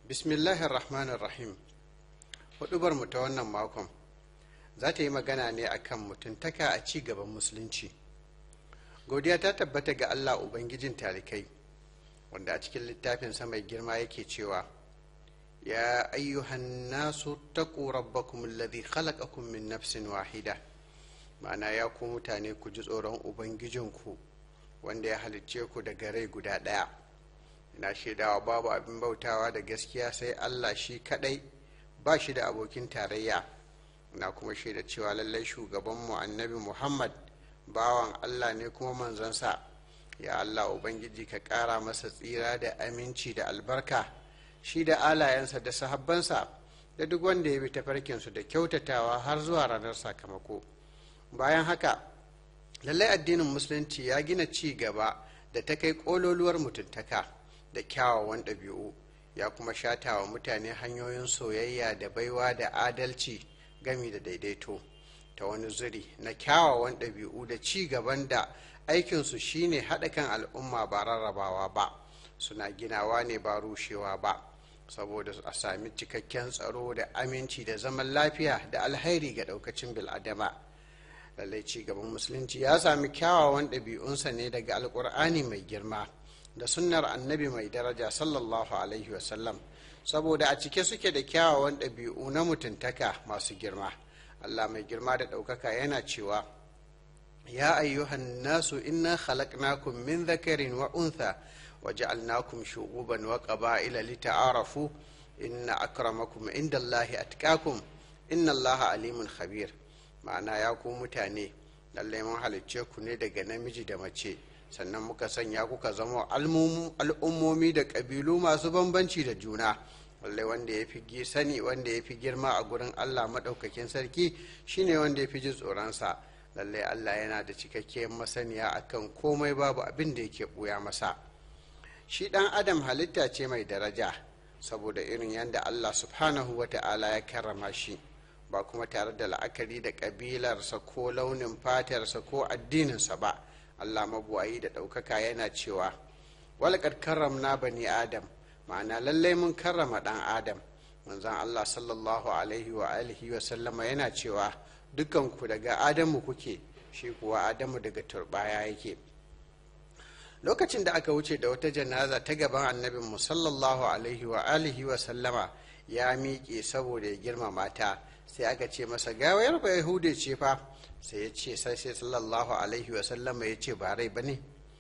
bismillahir rahmanir rahim hudubar mu ta wannan makon za ta yi magana ne akan mutuntaka a ci gaban musulunci godiya ta tabbata ga allah ubangijin talikai wanda a cikin littafin mai girma yake cewa ya ayyuhan nasu taqu rabbakum alladhi khalaqakum min nafsin wahida ma'ana ya ku mutane ku ji tsoron ubangijinku wanda ya halicce ku daga rai guda ɗaya ina shaidawa babu abin bautawa da gaskiya sai allah shi kadai ba shi da abokin tarayya na kuma shaida cewa lallai shugabanmu annabi muhammad bawan allah ne kuma manzansa ya allah ubangiji ka ƙara masa tsira da aminci da albarka shi da alayensa da sahabbansa da duk wanda ya bi tafarkinsu da kyautatawa har zuwa ranar sakamako bayan haka lallai addinin musulunci ya gina ci gaba da ta kai ƙololuwar mutuntaka da kyawawan ɗabi'u ya kuma shata wa mutane hanyoyin soyayya da baiwa da adalci gami da daidaito ta wani zuri na kyawawan ɗabi'u da ci gaban da aikinsu shine haɗa kan al'umma ba rarrabawa ba suna ginawa ne ba rushewa ba saboda a sami cikakken tsaro da aminci da zaman lafiya da alhairi ga ɗaukacin bil'adama lallai ci gaban musulunci ya sami kyawawan ɗabi'unsa ne daga alƙur'ani mai girma da sunnar annabi mai daraja sallallahu alaihi wasallam saboda a cike suke da kyawawan ɗabi'u na mutuntaka masu girma allah mai girma da ɗaukaka yana cewa ya ayyuhan nasu inna khalaqnakum min dhakarin wa untha wa ja'alnakum shu'uban wa qaba'ila lita'arafu inna akramakum indallahi atqakum inna allaha alimun khabir ma'ana ya ku mutane lallai mun halicce ku ne daga namiji da mace sannan muka sanya kuka zama al'ummomi da ƙabilu masu bambanci da juna lallai wanda ya fi sani wanda ya fi girma a gurin allah maɗaukakin sarki shine wanda ya fi ji tsoronsa lallai allah yana da cikakkiyar masaniya akan komai babu abin da yake ɓuya masa shi ɗan adam halitta ce mai daraja saboda irin yadda allah subhanahu wa ta'ala ya karrama shi ba kuma tare da la'akari da ƙabilarsa ko launin fatarsa ko addininsa ba allah mabuwayi da ɗaukaka yana cewa walakar karramna bani adam ma'ana lallai mun karrama ɗan adam manzan allah sallallahu alaihi wa alihi wa sallama yana cewa dukanku daga adamu kuke shi kuwa adamu daga turbaya yake lokacin da aka wuce da wata janaza ta gaban annabinmu sallallahu alaihi wa alihi wa sallama ya miƙe saboda ya girmama ta sai aka ce masa gawayar ba yahude ce fa sai ya ce sai sai sallallahu alaihi wasallama ya ce ba rai ba ne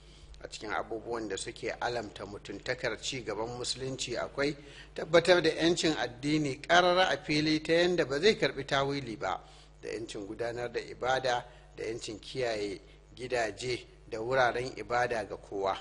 a cikin abubuwan da suke alamta mutuntakar ci gaban musulunci akwai tabbatar da 'yancin addini karara a fili ta yadda ba zai karbi tawili ba da 'yancin gudanar da ibada da 'yancin kiyaye gidaje da wuraren ibada ga kowa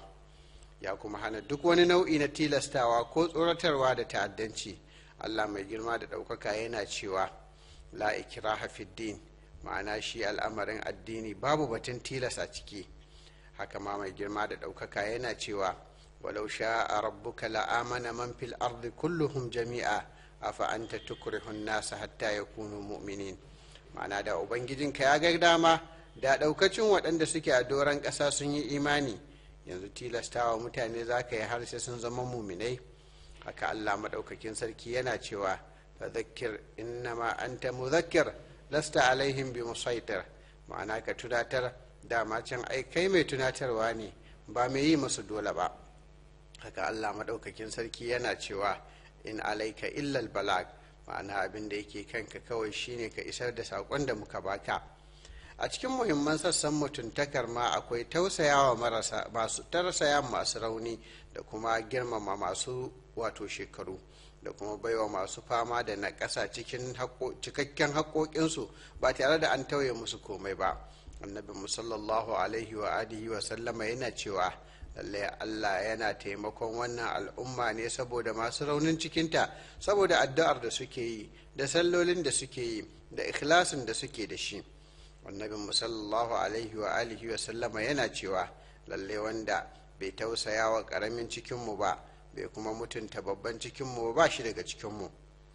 ya kuma hana duk wani nau'i na tilastawa ko tsoratarwa da ta'addanci allah mai girma da ɗaukaka yana cewa la ikraha din ma'ana shi al'amarin addini babu batun tilas a ciki haka ma mai girma da ɗaukaka yana cewa walau sha'a rabbuka la'amana man fil ardi kulluhum jami'a afa anta tukrihun nasa hatta yakunu mu'minin ma'ana da ubangijinka ya ga dama da ɗaukacin waɗanda suke a doron ƙasa sun yi imani yanzu tilastawa mutane za ka yi har sai sun zama muminai haka allah maɗaukakin sarki yana cewa fadhakkir innama anta mudhakkir lasta alaihim bi musaitir ma'ana ka tunatar dama can ai kai mai tunatarwa ne ba mai yi musu dole ba haka allah maɗaukakin sarki yana cewa in alaika illal balag ma'ana abin da yake kanka kawai shine ka isar da saƙon da muka baka a cikin muhimman sassan mutuntakar ma akwai tausayawa marasa masu tausaya masu rauni da kuma girmama masu wato shekaru da kuma baiwa masu fama da na ƙasa cikin cikakken haƙoƙinsu ba tare da an tauye musu komai ba annabi musallallahu alaihi wa alihi wa sallama yana cewa lallai allah yana taimakon wannan al'umma ne saboda masu raunin cikinta saboda addu'ar da suke yi da sallolin da suke yi da ikhlasin da suke da shi annabi musallallahu alaihi wa alihi wa sallama yana cewa lallai wanda bai tausaya wa ƙaramin cikinmu ba bai kuma mutunta babban cikinmu ba shi daga cikinmu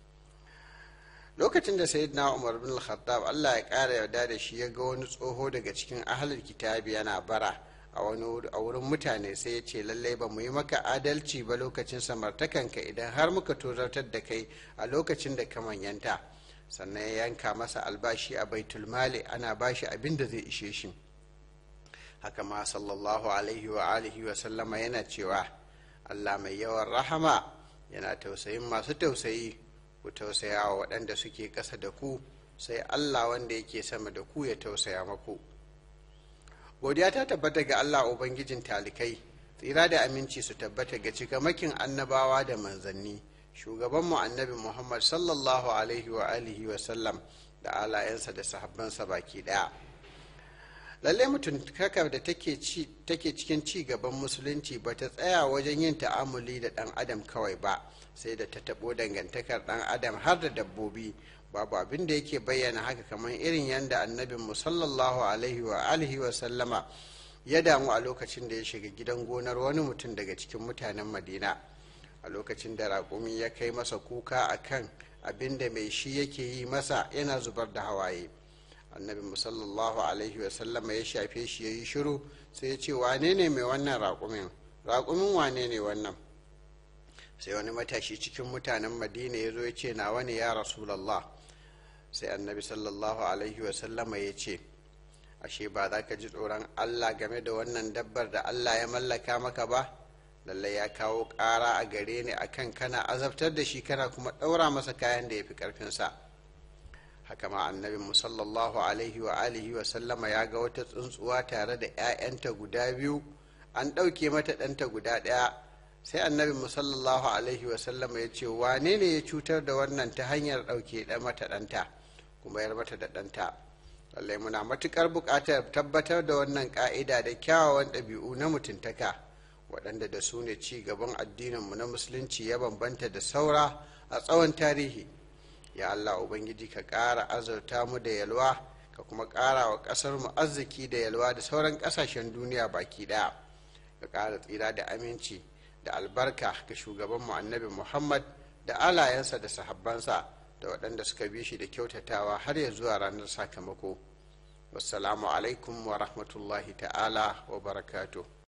lokacin da sayyidina umar bin khattab allah ya ƙara yarda da shi ya ga wani tsoho daga cikin ahalar kitabi yana bara a wurin mutane sai ya ce lallai ba mu yi maka adalci ba lokacin samartakanka idan har muka tozartar da kai a lokacin da ka manyanta sannan ya yanka masa albashi a baitulmali ana bashi abin da zai ishe shi haka ma sallallahu alaihi wa alihi wa sallama yana cewa allah mai yawan rahama yana tausayin masu tausayi ku tausaya wa waɗanda suke ƙasa da ku sai allah wanda yake sama da ku ya tausaya maku godiya ta tabbata ga allah ubangijin talikai tsira da aminci su tabbata ga cikamakin annabawa da manzanni shugabanmu annabi muhammad sallallahu alaihi wa alihi wa sallam da alayensa da sahabbansa baki daya lalle mutuntaka da take cikin ci gaban musulunci ba ta tsaya wajen yin ta'amuli da dan adam kawai ba sai da ta taɓo dangantakar dan adam har da dabbobi babu abin da yake bayyana haka kamar irin yadda annabin mu sallallahu alaihi wa alihi wa sallama ya damu a lokacin da ya shiga gidan gonar wani mutum daga cikin mutanen madina a lokacin da raƙumi ya kai masa kuka a kan abin da mai shi yake yi masa yana zubar da hawaye annabi musallallahu alaihi wasallama ya shafe shi ya yi shiru sai ya ce wane ne mai wannan raƙumin raƙumin wane ne wannan sai wani matashi cikin mutanen madina ya zo ya ce nawa ne ya rasulallah sai annabi sallallahu alaihi wasallama ya ce ashe ba za ka ji tsoron allah game da wannan dabbar da allah ya mallaka maka ba lallai ya kawo ƙara a gare ni akan kana azabtar da shi kana kuma ɗaura masa kayan da ya fi ƙarfinsa haka ma annabin mu sallallahu alaihi wa alihi wa sallama ya ga wata tsuntsuwa tare da 'ya'yanta guda biyu an ɗauke mata ɗanta guda ɗaya sai annabin mu sallallahu alaihi wa sallama ya ce wane ne ya cutar da wannan ta hanyar ɗauke mata ɗanta kuma yar mata da ɗanta lallai muna matuƙar buƙatar tabbatar da wannan ƙa'ida da kyawawan ɗabi'u na mutuntaka waɗanda da su ne ci gaban addininmu na musulunci ya bambanta da saura a tsawon tarihi ya allah ubangiji ka ƙara azurta mu da yalwa ka kuma ƙara wa ƙasar mu arziki da yalwa da sauran ƙasashen duniya baki ɗaya ka ƙara tsira da aminci da albarka ga shugabanmu annabi muhammad da alayensa da sahabbansa da waɗanda suka bi shi da kyautatawa har ya zuwa ranar sakamako wassalamu alaikum wa rahmatullahi ta'ala wa barakatuh